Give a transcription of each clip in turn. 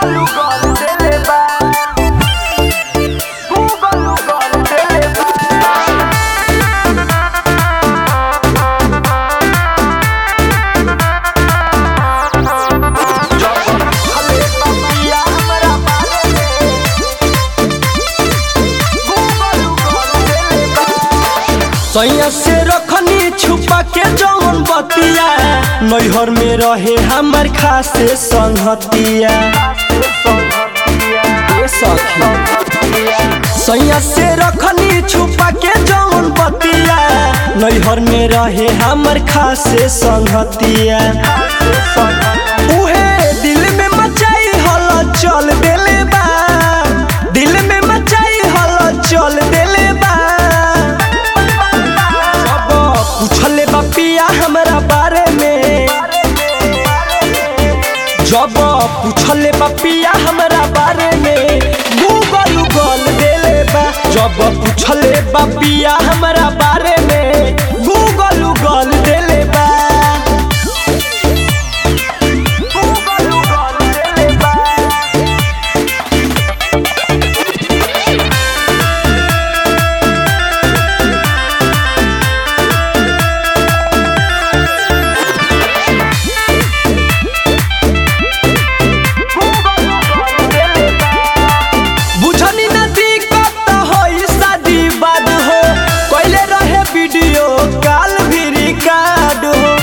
सैया से रखनी छुपा के जौन बतिया नैहर में रहे हमर खासे संगतिया ए सखी सैया से रखनी छुपा के जौन बतिया नैहर में रहे हमर खासे संगतिया उहे दिल में मचाई हल चल देले बा दिल में मचाई हल चल देले बा जब पूछले बा पिया हमरा बारे में जब पूछले बा पिया हमरा बारे में गूगल गूगल देले बा जब पूछले बा पिया हमरा बारे में गूगल गूगल देले बा बुझनी न दिक्कत होई शादी बाद हो कोइले रहे वीडियो कॉल भी रिकॉर्ड हो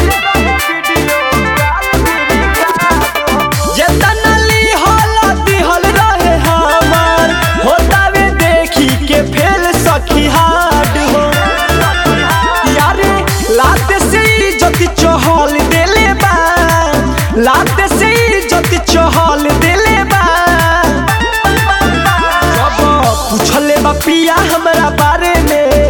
जेतना ली हल दिहल रहे हमार होतावे देखी के फेल सखी हाड हो यारे लाते से इज्जत चहल देले बा लाते से इज्जत चहल देले बा जब पूछले बा पिया हमरा बारे में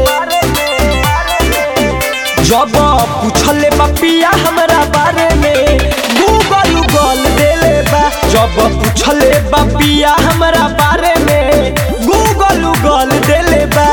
जब पूछले बा पिया हमरा बारे में गूगल गूगल देले बा जब पूछले बा पिया हमरा बारे में गूगल गूगल देले बा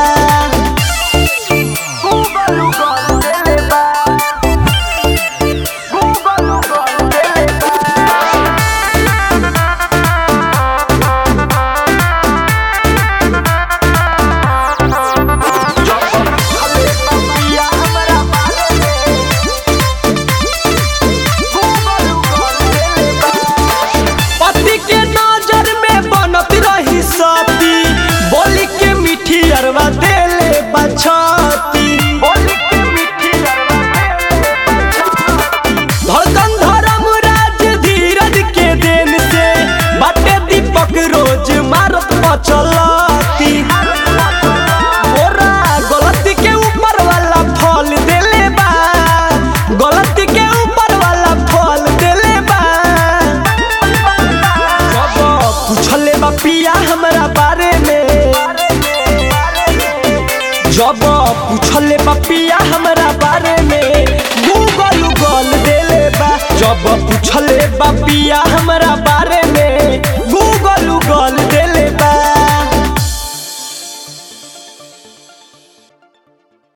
पति के नजर में बनत रही सती बोली के मीठी अरवा देले बछती धड़कन धर्म राज धीरज के देन से बाटे दीपक रोज मारत बचलती ओरा गलती के ऊपर वाला फल देले बा गलती के ऊपर वाला फल देले बा जब पूछले बा पिया हमरा बारे में जब पूछले बा पिया हमरा बारे में